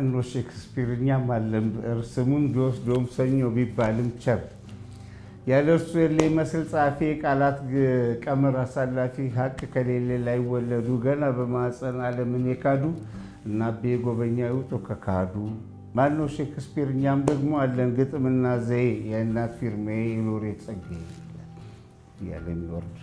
ማነው ሼክስፒር እኛም አለን ብዕር ስሙን ቢወስደውም ሰኞ ቢባልም ቸር ያለ እርሱ የለ ይመስል ጸሐፊ ቃላት ቀመር አሳላፊ ሀቅ ከሌለ ላይወለዱ ገና በማፀን ዓለምን የካዱ እና አቤ ጎበኛ ይውጡ ከካዱ ማነው ሼክስፒር እኛም ደግሞ አለን ግጥምና ዘዬ የእናት ፊርሜ የሎሬት ጸጋዬ እያለ የሚወርድ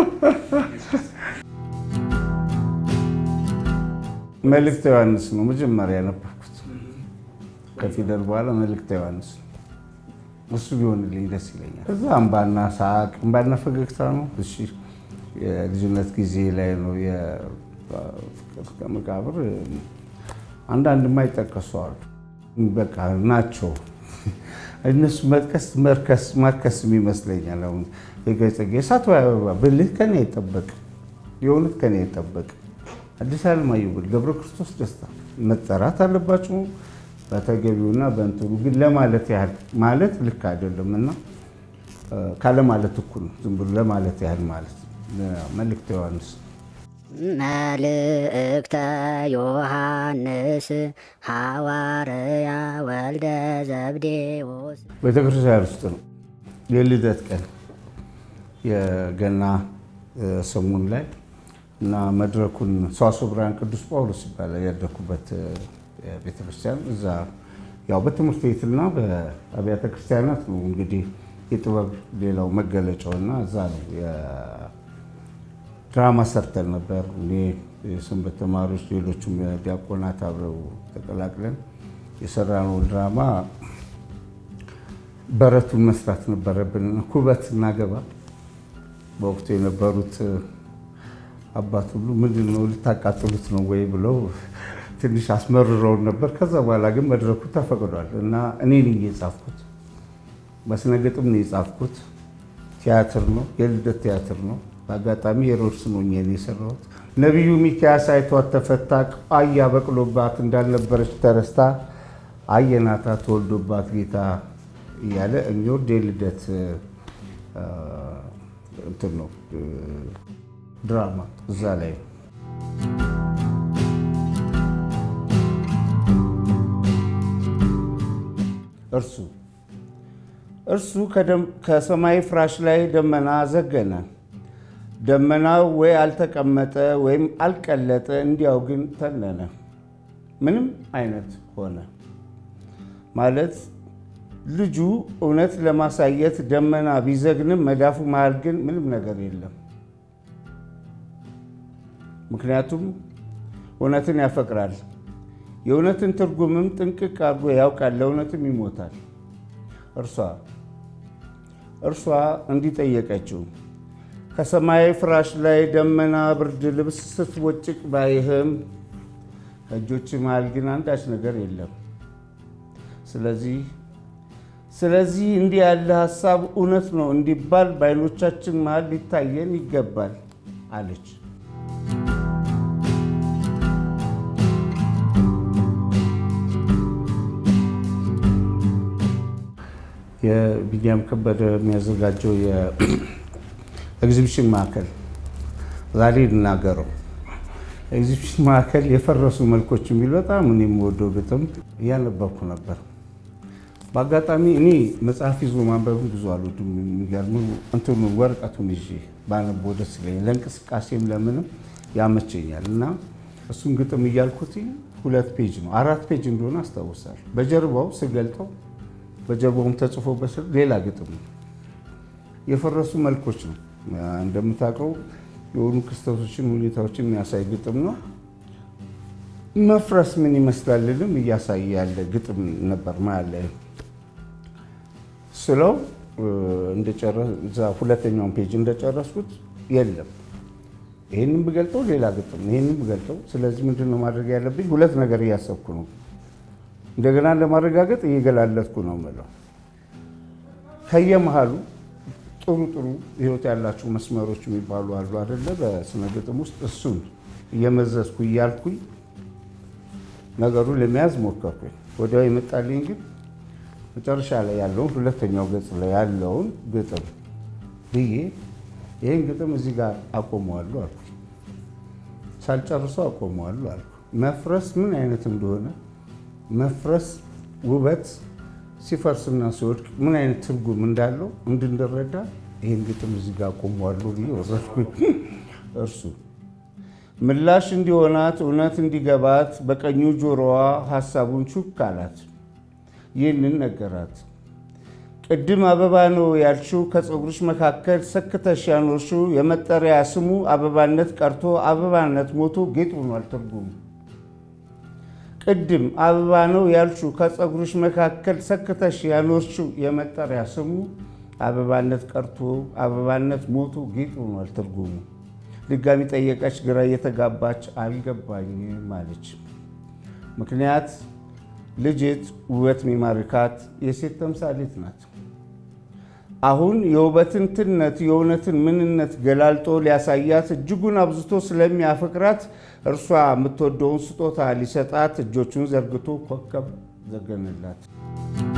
መልእክተ ዮሐንስ ነው መጀመሪያ ያነበብኩት። ከፊደል በኋላ መልእክተ ዮሐንስ ነው። እሱ ቢሆንልኝ ደስ ይለኛል። እዛ እምባና ሳቅ እምባና ፈገግታ ነው። እሺ የልጅነት ጊዜ ላይ ነው። የፍቅር እስከ መቃብር አንዳንድ የማይጠቀሱ አሉ። በቃ ናቸው እነሱ መጥቀስ መርከስ ማርከስም ይመስለኛል። አሁን የገጸጌ እሳት አበባ ብልህ ከኔ አይጠበቅ የእውነት ከኔ አይጠበቅ አዲስ አለማየሁ ብል ገብረ ክርስቶስ ደስታ መጠራት አለባቸው በተገቢውና በእንትኑ ግን ለማለት ያህል ማለት ልክ አይደለም እና ካለማለት እኩል ነው። ዝም ብሎ ለማለት ያህል ማለት መልእክተ ዮሐንስ መልእክተ ዮሐንስ ሐዋርያ ወልደ ዘብዴዎስ ቤተክርስቲያን ውስጥ ነው የልደት ቀን የገና ሰሙን ላይ እና መድረኩን ሰዋስወ ብርሃን ቅዱስ ጳውሎስ ይባላል ያደኩበት ቤተክርስቲያን እዛ ያው በትምህርት ቤትና በአብያተ ክርስቲያናት ነው እንግዲህ የጥበብ ሌላው መገለጫው እና እዛ ነው ድራማ ሰርተን ነበር። እኔ የሰንበት ተማሪዎች፣ ሌሎቹም ዲያቆናት አብረው ተቀላቅለን የሰራነው ድራማ በረቱን መስራት ነበረብን። ኩበት እናገባ በወቅቱ የነበሩት አባት ሁሉ ምንድን ነው ልታቃጥሉት ነው ወይ ብለው ትንሽ አስመርረውን ነበር። ከዛ በኋላ ግን መድረኩ ተፈቅዷል እና እኔ ነኝ የጻፍኩት። በስነ ግጥም ነው የጻፍኩት። ቲያትር ነው፣ የልደት ቲያትር ነው። በአጋጣሚ ሄሮድስ ነው እኔን የሰራሁት። ነቢዩ ሚኪያስ አይቷት ተፈታ፣ ቋያ በቅሎባት እንዳልነበረች ተረስታ አየናታ ተወልዶባት ጌታ እያለ የሚወርድ የልደት እንትን ነው ድራማ እዛ ላይ ነው። እርሱ እርሱ ከሰማይ ፍራሽ ላይ ደመና ዘገነ። ደመናው ወይ አልተቀመጠ ወይም አልቀለጠ፣ እንዲያው ግን ተነነ። ምንም አይነት ሆነ ማለት ልጁ እውነት ለማሳየት ደመና ቢዘግንም መዳፉ መሃል ግን ምንም ነገር የለም። ምክንያቱም እውነትን ያፈቅራል። የእውነትን ትርጉምም ጥንቅቅ አድርጎ ያውቃል። ለእውነትም ይሞታል። እርሷ እርሷ እንዲህ ጠየቀችው፣ ከሰማያዊ ፍራሽ ላይ ደመና ብርድ ልብስ ስትቦጭቅ ባይህም ከእጆች መሃል ግን አንዳች ነገር የለም። ስለዚህ ስለዚህ እንዲህ ያለ ሀሳብ እውነት ነው እንዲባል በዓይኖቻችን መሃል ሊታየን ይገባል አለች። የቢኒያም ከበደ የሚያዘጋጀው የኤግዚቢሽን ማዕከል ዛሬ ልናገረው። ኤግዚቢሽን ማዕከል የፈረሱ መልኮች የሚል በጣም እኔ የምወደው ግጥም እያነበብኩ ነበር። በአጋጣሚ እኔ መጽሐፍ ይዞ ማንበብን ብዙ አልወድም። የሚገርም እንትኑ ወረቀቱን ይዤ ባነበው ደስ ይለኛል። ለእንቅስቃሴም ለምንም ያመቸኛል እና እሱን ግጥም እያልኩት ሁለት ፔጅ ነው አራት ፔጅ እንደሆነ አስታውሳለሁ። በጀርባው ስገልጠው በጀርባውም ተጽፎበት ሌላ ግጥም ነው። የፈረሱ መልኮች ነው። እንደምታውቀው የሆኑ ክስተቶችን፣ ሁኔታዎችን የሚያሳይ ግጥም ነው። መፍረስ ምን ይመስላልንም እያሳየ ያለ ግጥም ነበር ማለት ላይ ስለው እዛ ሁለተኛውን ፔጅ እንደጨረስኩት የለም። ይህንም ብገልጠው ሌላ ግጥም ነው፣ ይህንም ብገልጠው። ስለዚህ ምንድን ነው ማድረግ ያለብኝ? ሁለት ነገር እያሰብኩ ነው እንደገና ለማረጋገጥ እየገላለጥኩ ነው የምለው። ከየመሃሉ ጥሩ ጥሩ ህይወት ያላቸው መስመሮች የሚባሉ አሉ አይደለ? በስነ ግጥም ውስጥ እሱን እየመዘዝኩ እያልኩኝ ነገሩን ለመያዝ ሞከርኩኝ። ወዲያው የመጣልኝ ግን መጨረሻ ላይ ያለውን ሁለተኛው ገጽ ላይ ያለውን ግጥም ብዬ ይህን ግጥም እዚህ ጋር አቆመዋለሁ አልኩ። ሳልጨርሰው አቆመዋለሁ አልኩ። መፍረስ ምን አይነት እንደሆነ መፍረስ ውበት ሲፈርስና ሲወድቅ ምን አይነት ትርጉም እንዳለው እንድንረዳ ይህን ግጥም እዚህ ጋር ቆሟሉ ብዬ ወረድኩኝ። እርሱ ምላሽ እንዲሆናት እውነት እንዲገባት በቀኙ ጆሮዋ ሀሳቡን ቹክ አላት። ይህንን ነገራት። ቅድም አበባ ነው ያልሽው ከፀጉርሽ መካከል ሰክተሽ ያኖርሽው የመጠሪያ ስሙ አበባነት ቀርቶ አበባነት ሞቶ ጌጥ ሆኗል ትርጉሙ። ቅድም አበባ ነው ያልሽው ከፀጉርሽ መካከል ሰክተሽ ያኖርሽው የመጠሪያ ስሙ አበባነት ቀርቶ አበባነት ሞቶ ጌጥ ሆኗል ትርጉሙ። ድጋሚ ጠየቀች፣ ግራ እየተጋባች አልገባኝም አለች። ምክንያት ልጅት ውበት ሚማርካት የሴት ተምሳሌት ናት። አሁን የውበትን ትነት የእውነትን ምንነት ገላልጦ ሊያሳያት እጅጉን አብዝቶ ስለሚያፈቅራት እርሷ የምትወደውን ስጦታ ሊሰጣት እጆቹን ዘርግቶ ኮከብ ዘገነላት።